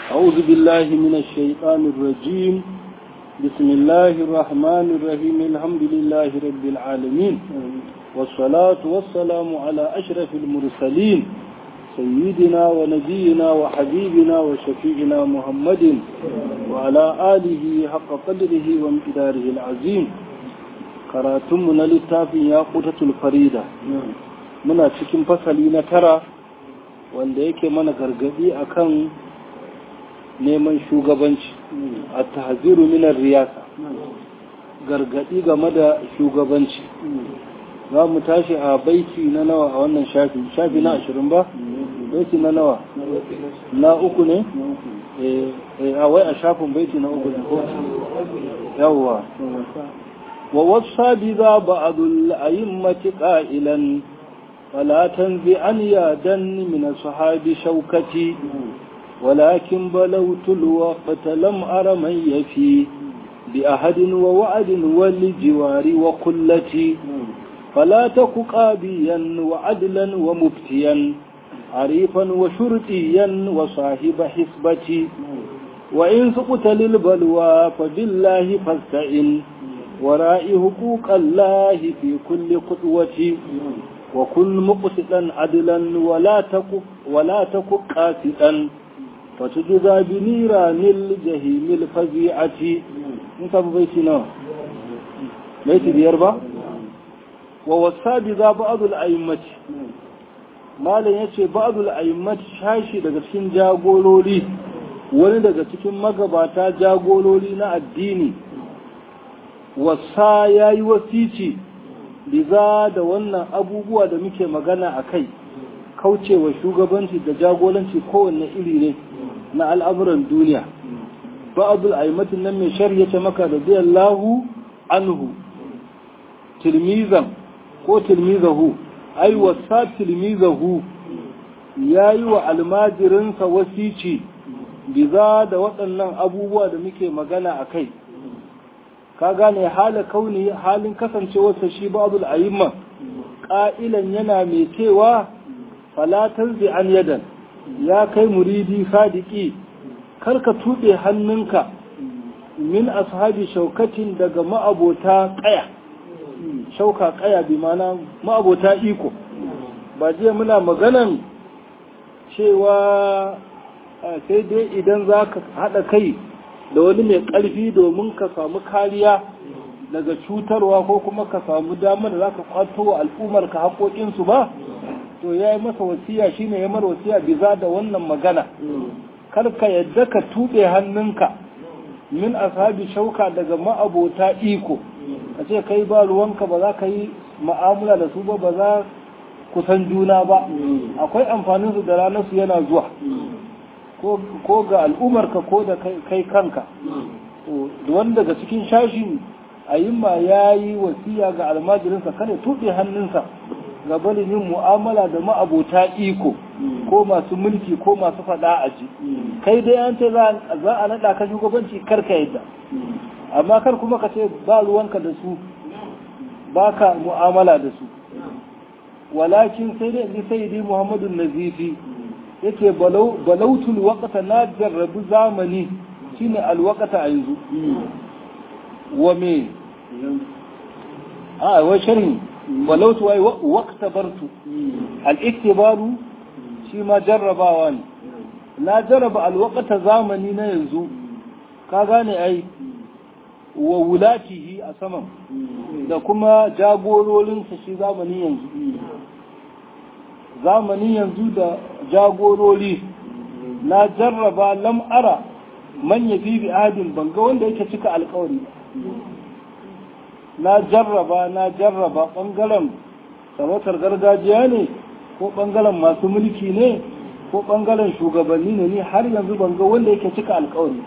أعوذ بالله من الشيطان الرجيم بسم الله الرحمن الرحيم الحمد لله رب العالمين والصلاة والسلام على أشرف المرسلين سيدنا ونبينا وحبيبنا وشفيعنا محمد وعلى آله حق قدره وامتداره العظيم karatunmu na littafin ya kutatul farida muna cikin fasali na tara wanda yake mana gargadi akan neman shugabanci a tahziru minar riyasa gargadi game da shugabanci za mu tashi a baiti na nawa a wannan shafi shafi na ashirin ba baiti na nawa na uku ne a wai a shafin baiti na uku ne ko yawwa ووصى بذا بعض الأئمة قائلا فلا تنزعن يادا من أصحاب شوكتي ولكن بلوت الوقت لم أر من يفي بأحد ووعد والجوار وقلتي فلا تك قابيا وعدلا ومفتيا عريفا وشرطيا وصاحب حسبتي وإن سقط للبلوى فبالله فاستعن ورائي حقوق الله في كل خطوة وكن مقسطا عدلا ولا تك ولا تك قاسطا فتجزى بنيران الجحيم الفزيعة انت بيتنا بيت بيربا ووصى بذا بعض الأئمة malam ya ce ba'adul a'immat shashi daga cikin jagorori wani daga cikin magabata jagorori na addini wasa ya yi wasici biza da wannan abubuwa da muke magana a kai kaucewa shugabanci da jagoranci kowanne iri ne na al'amuran duniya ba'adul aimatin nan mai shari'a ce maka da zai lahu anhu tilmizan ko tilmizahu ai wasa tilmizahu ya yi wa almajirinsa wasici biza da waɗannan abubuwa da muke magana a kai ka gane hala kauni halin kasancewarsa shi babul ayyimma ƙa'ilan yana mai cewa falatar an yadan ya kai muridi sadiki karka tuɓe hannunka min ashabi shaukatin daga ma'abota ƙaya shauka ƙaya bi mana ma'abota iko ba jiya muna maganan cewa sai dai idan za ka haɗa kai da wani mai ƙarfi domin ka samu kariya daga cutarwa ko kuma ka samu damar da za ka kwato wa al'ummar ka haƙoƙinsu ba to ya yi masa wasiya shine ya mara wasiya biza da wannan magana kar ka yadda ka tuɓe hannunka min ashabi shauka daga ma'abota iko ka ce kai ba ruwanka ba za ka yi ma'amula da su ba ba za ku san juna ba akwai amfaninsu da ranarsu yana zuwa ko ga al'umarka ko da kai kanka wanda daga cikin shashin ayimma ya yi wasiya ga almajirinsa kada tuɗe hannunsa ga barin yin mu'amala da ma'abota iko ko masu mulki ko masu faɗa a ji kai dai an ce za a naɗa ka shugabanci karka yadda amma kar kuma ka ce ba ruwanka da su ba ka mu'amala da su walakin sai dai in sai dai muhammadu nazifi yake balautul waqta na jarrabu zamani shine alwaqta a yanzu wa me a wai sharhi balautu wai waqta bartu al-iktibaru shi ma jarrabawa ne na jarraba alwaqta zamani na yanzu ka gane ai wa wulatihi a saman da kuma jagororinsa shi zamani yanzu zamani yanzu da jagorori na jarraba lam'ara manya bibi adin banga wanda yake cika alkawari na jarraba na jarraba ɓangaren sarautar gargajiya ne ko ɓangaren masu mulki ne ko ɓangaren shugabanni ne ni har yanzu banga wanda yake cika alkawari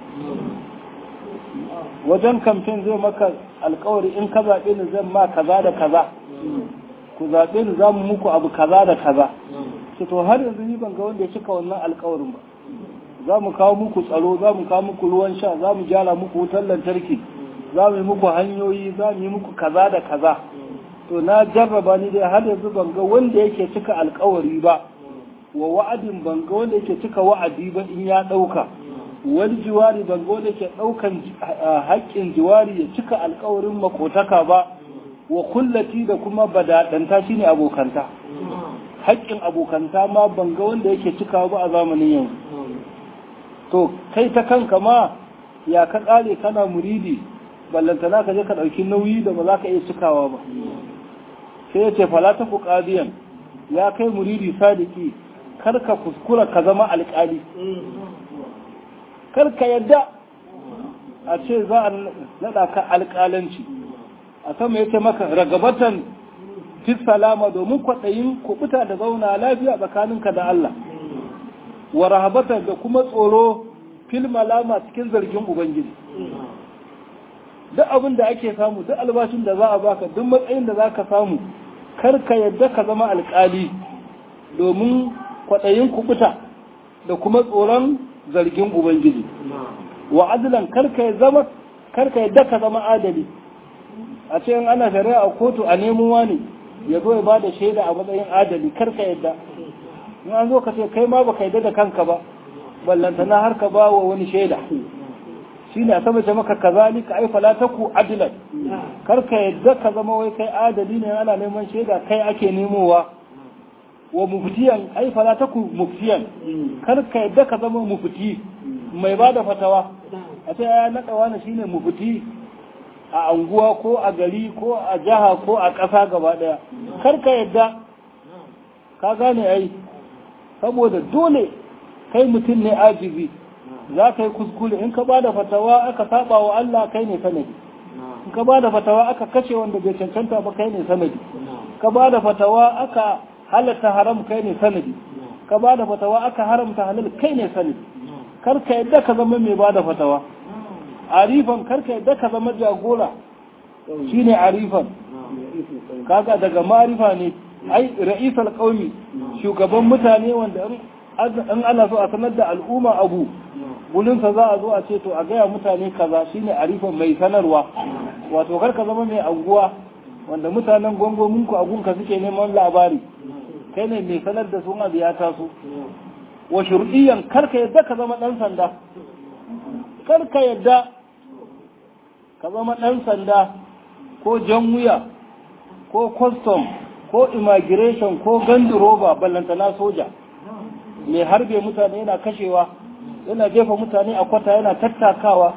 wajen kamfen zai maka alkawari in ka zaɓe ni zan ma kaza da kaza ku zaɓe ni za mu muku abu kaza da kaza ce to har yanzu ni ban ga wanda ya cika wannan alkawarin ba za mu kawo muku tsaro za mu kawo muku ruwan sha za mu gyara muku wutar lantarki za mu yi muku hanyoyi za mu yi muku kaza da kaza to na jarraba ni dai har yanzu ban ga wanda yake cika alkawari ba wa wa'adin ban ga wanda yake cika wa'adi ba in ya ɗauka wani jiwari ban ga wanda ke ɗaukan haƙƙin jiwari ya cika alƙawarin makotaka ba wa kullati da kuma badaɗanta shine abokanta haƙƙin abokanta ma ban ga wanda yake cikawa ba a zamanin yanzu to kai ta kanka ma ya ka ƙare kana muridi ballantana ka je ka ɗauki nauyi da ba za ka iya cikawa ba sai ya ce fala ta fuqadiyan ya kai muridi sadiki kar ka kuskura ka zama alƙali kar ka yadda a ce za a naɗa ka alƙalanci a sama ya ce maka ragabatan fi salama domin kwaɗayin kuɓuta da zauna lafiya tsakaninka da Allah wa rahabatan da kuma tsoro fil malama cikin zargin ubangiji duk abin da ake samu duk albashin da za a baka duk matsayin da za ka samu kar ka yadda ka zama alƙali domin kwaɗayin kuɓuta da kuma tsoron zargin ubangiji wa adlan karka zama karka yadda ka zama adali a ce in ana shari'a a kotu a neman wani ya zo ya bada shaida a matsayin adali karka yadda in an zo ka ce kai ma baka yadda da kanka ba ballantana har ka ba wa wani shaida shine a sama ce maka kazalika ai fala taku adlan karka yadda ka zama wai kai adali ne ana neman shaida kai ake nemowa wa muftiyan ai fala taku muftiyan karka yadda ka zama mufti mai ba da fatawa a ce ya naɗa wani shine mufti a anguwa ko a gari ko a jiha ko a ƙasa gaba ɗaya karka yadda ka gane ai saboda dole kai mutum ne ajibi za ka yi kuskure in ka ba da fatawa aka saba wa Allah kai ne sanadi in ka ba da fatawa aka kashe wanda bai cancanta ba kai ne sanadi ka ba da fatawa aka halatta haram kai ne sanadi ka ba da fatawa aka haramta halal kai ne sanadi karka yadda ka zama mai ba da fatawa arifan karka yadda ka zama jagora shine arifan kaga daga marifa ne ai ra'isal qaumi shugaban mutane wanda in ana so a sanar da al'umma abu gulinsa za a zo a ce to a gaya mutane kaza shine arifan mai sanarwa wato karka zama mai anguwa wanda mutanen gwangwaminku a gunka suke neman labari kai ne mai sanar da sun abu ya taso wa shur'iyyan karka yadda ka zama ɗan sanda karka yadda ka zama ɗan sanda ko jan wuya ko custom ko immigration ko gandiroba ballantana soja mai harbe mutane yana kashewa yana jefa mutane a kwata yana tattakawa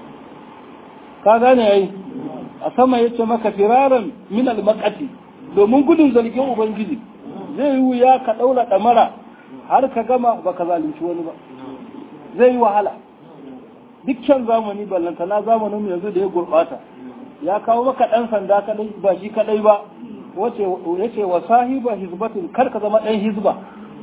ka gane yayi a sama ya ce maka firaran min almakati domin gudun zargin ubangiji zai yi wuya ka ɗaura ɗamara har ka gama ba ka zalunci wani ba zai yi wahala dukkan zamani ballantana zamanin yanzu da ya gurɓata ya kawo maka ɗan sanda kadai ba shi kadai ba wace ya ce wa sahiba hizbatin kar ka zama ɗan hizba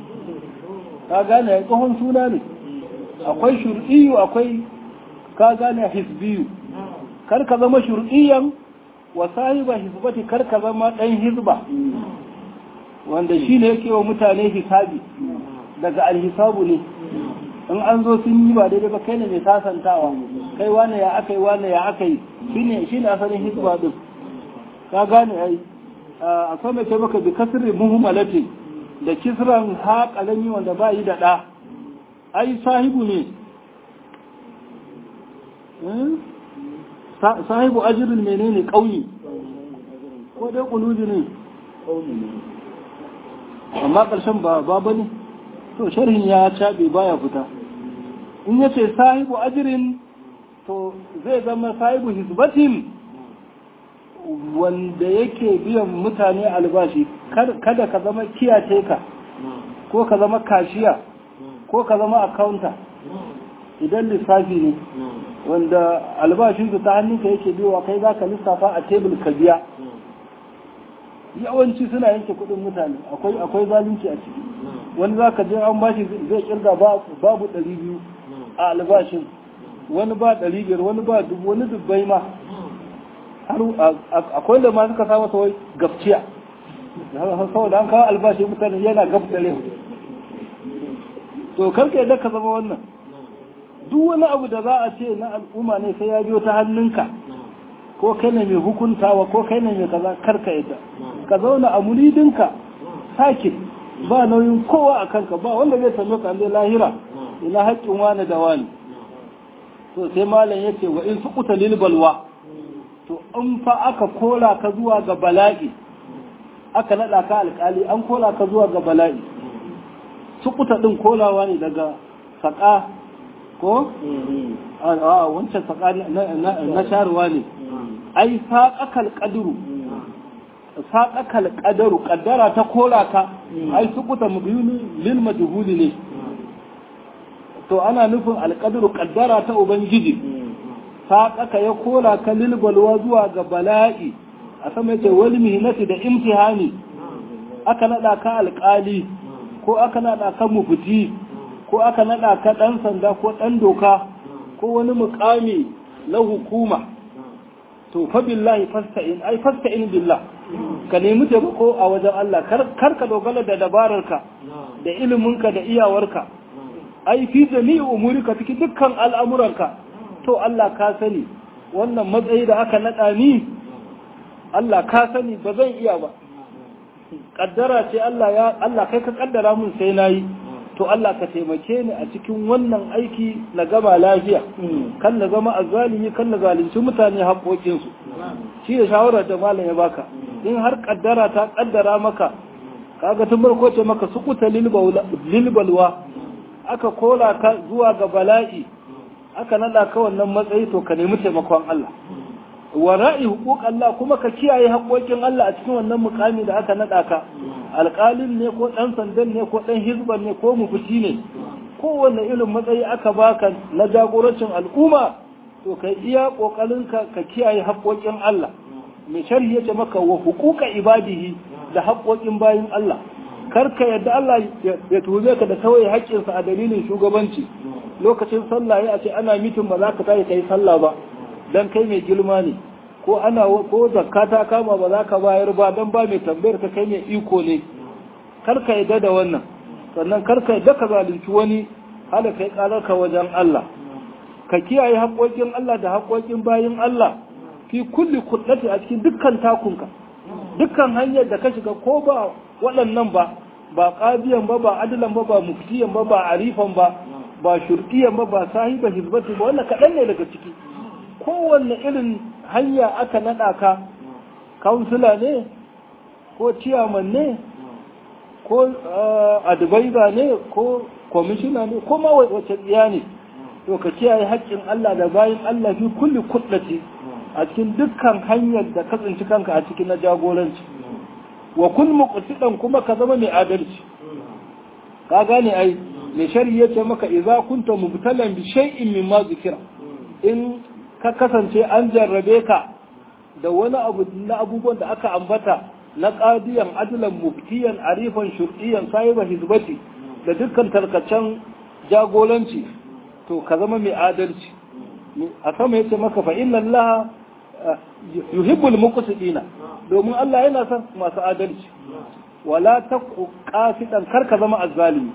ka gane ya tsohon suna ne akwai shur'iyu akwai ka gane hizbiyu kar ka zama shur'iyan wa sahiba hizbati kar ka zama ɗan hizba wanda shi ne yake wa mutane hisabi daga alhisabu ne in an zo sun yi ba daidai ba kai ne mai sasantawa kai wane ya aka yi wane ya aka yi shi ne asalin hizba din ka gane ai akwai mai taimaka bi kasirin muhimmalati da kisran ha kalami wanda ba yi da ɗa ai sahibu ne sahibu ajirin menene ƙauyi ko dai ƙuluji ne amma ƙarshen ba ba ne to sharhin ya caɓe baya fita in ya ce sahibu ajirin to zai zama sahibu hisbatin wanda yake biyan mutane albashi kada ka zama kiyace ka ko ka zama kashiya ko ka zama akaunta idan lissafi ne wanda albashinsu ta hannunka yake biyowa kai za ka lissafa a tebul ka biya yawanci suna yanke kudin mutane akwai akwai zalunci a ciki wani za ka je an bashi zai kirga babu ɗari biyu a albashin wani ba ɗari biyar wani ba dubu wani dubbai ma har akwai da ma suka samu wai gafciya saboda an kawo albashi mutane yana gafdare to karka yadda ka zama wannan duk wani abu da za a ce na al'umma ne sai ya biyo ta hannunka ko kai ne mai hukuntawa ko kai ne mai kaza karka yadda ka zauna a muridinka sake ba nauyin kowa a kanka ba wanda zai same ka zai lahira ina haƙƙin wani da wani to sai malam yace wa in suquta lil balwa to in fa aka kola ka zuwa ga bala'i aka nada ka alkali an kola ka zuwa ga bala'i suquta din kolawa ne daga saka ko a wancan saka na sharuwa ne ai saƙaƙal ƙaduru saƙaƙal ƙadaru ƙaddara ta kola ka ai sukuta mubiyuni lil majhuli ne to ana nufin alƙadaru ƙaddara ta ubangiji saƙaƙa ya kola ka lil balwa zuwa ga bala'i a sama yace wal mihnati da imtihani aka nada ka alƙali ko aka nada ka mufti ko aka nada ka dan sanda ko dan doka ko wani mukami na hukuma to fa billahi fasta'in ai fasta'in billah ka nemi taimako a wajen Allah kar ka dogara da dabararka da iliminka da iyawarka ai fi jami'i umurika cikin dukkan al'amuranka to Allah ka sani wannan matsayi da aka nada ni Allah ka sani ba zan iya ba kaddara ce Allah ya Allah kai ka kaddara mun sai nayi to Allah ka taimake ni a cikin wannan aiki na gama lafiya kan na zama azzalimi kan na zalunci mutane haƙoƙinsu shi da shawarar da malam ya baka in har kaddara ta kaddara maka kaga tun farko ce maka sukuta lilbalwa aka kola ka zuwa ga bala'i aka nada ka wannan matsayi to ka nemi taimakon Allah wa ra'i huquq Allah kuma ka kiyaye haƙoƙin Allah a cikin wannan mukami da aka nada ka alƙalin ne ko ɗan sandan ne ko ɗan hizban ne ko mufti ne kowanne irin matsayi aka baka na jagorancin al'umma to kai iya ƙoƙarin ka ka kiyaye haƙoƙin Allah mai sharhi yace maka wa huquqa ibadihi da haƙoƙin bayin Allah kar ka yadda Allah ya tuhume ka da tawaye haƙƙinsa a dalilin shugabanci lokacin sallah ya ce ana mitin ba za ka tashi kai sallah ba dan kai mai girma ne ko ana ko zakka ta kama ba za ka bayar ba dan ba mai tambayar ka kai mai iko ne kar ka yadda da wannan sannan kar ka yadda ka zalunci wani hala kai karar ka wajen Allah ka kiyaye haƙoƙin Allah da haƙoƙin bayin Allah fi kulli kullati a cikin dukkan takunka dukkan hanyar da ka shiga ko ba waɗannan ba ba qadiyan ba ba adlan ba ba muftiyan ba ba arifan ba ba shurtiyan ba ba sahiba hizbati ba wannan kaɗan ne daga ciki kowanne irin hanya aka naɗa ka kansula ne ko ciyaman ne ko advisor ne ko kwamishina ne ko ma wace tsiya ne to ka kiyaye haƙƙin Allah da bayan Allah fi kulli kullati a cikin dukkan hanyar da ka tsinci kanka a cikin na jagoranci wa kun muqsidan kuma ka zama mai adalci ka gane ai mai shari'a yace maka idza kunta mubtalan bi shay'in mimma zikira in ka kasance an jarrabe ka da wani abu na abubuwan da aka ambata na qadiyan adlan muftiyan arifan shur'iyan sahiba hizbati da dukkan tarkacen jagoranci to ka zama mai adalci a sama yace maka fa inna Allah yuhibbul muqsitina domin Allah yana son masu adalci wala taqu qasidan kar ka zama azzalimi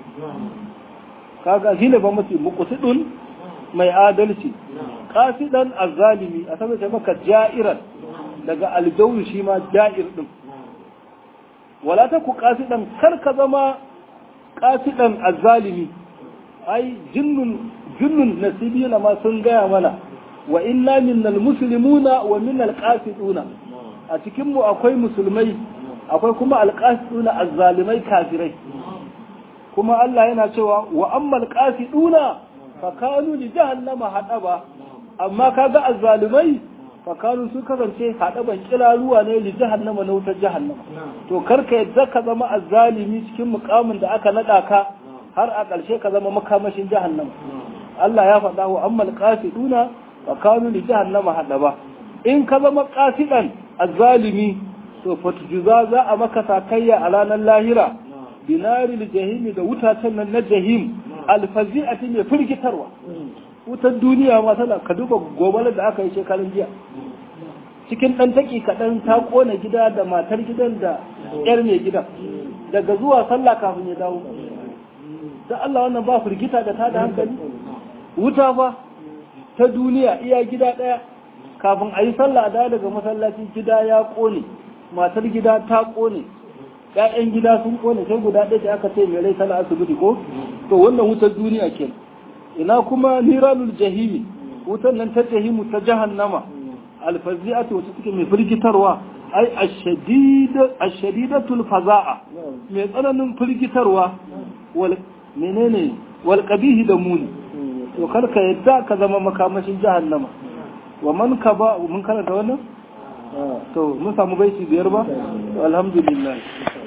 kaga shine ba mutum muqsidun mai adalci qasidan azzalimi a sama yace maka ja'iran daga aljawu shi ma ja'ir din wala taqu qasidan kar ka zama qasidan azzalimi ai jinnun jinnun nasibina ma sun gaya mana wa inna minnal muslimuna wa minnal qasiduna a cikin mu akwai musulmai akwai kuma alqasiduna azzalimai kafirai kuma Allah yana cewa wa ammal qasiduna fa kanu li jahannama hadaba amma kaga azzalimai fa kanu su kasance hadaban kiraruwa ne li jahannama na wutar jahannama to karka yadda ka zama azzalimi cikin mukamin da aka nada ka har a ƙarshe ka zama makamashin jahannama Allah ya faɗa wa ammal qasiduna wa kanu li jahannama hadaba in ka zama qasidan azzalimi to fatjuza za a maka sakayya a ranar lahira binari jahimi da wutacen nan na jahim alfazi'ati mai firgitarwa wutar duniya ma tana ka duba gobalar da aka yi shekarun jiya cikin ɗan taki kaɗan ta ƙona gida da matar gidan da ƴar mai gidan daga zuwa sallah kafin ya dawo da Allah wannan ba firgita da ta da hankali wuta fa ta duniya iya gida ɗaya kafin a yi sallah da daga masallaci gida ya ƙone matar gida ta ƙone ƴaƴan gida sun ƙone sai guda ɗaya da aka ce mai rai tana asibiti ko to wannan wutar duniya ke ina kuma niranul jahimi wutan nan ta jahimu ta jahannama alfazi'atu wacce take mai firgitarwa ai ashadidatul faza'a mai tsananin firgitarwa wal menene wal qabihi da muni to kar ka yadda ka zama makamashin jahannama wa man ka ba mun karanta wannan to mun samu baiti biyar ba alhamdulillah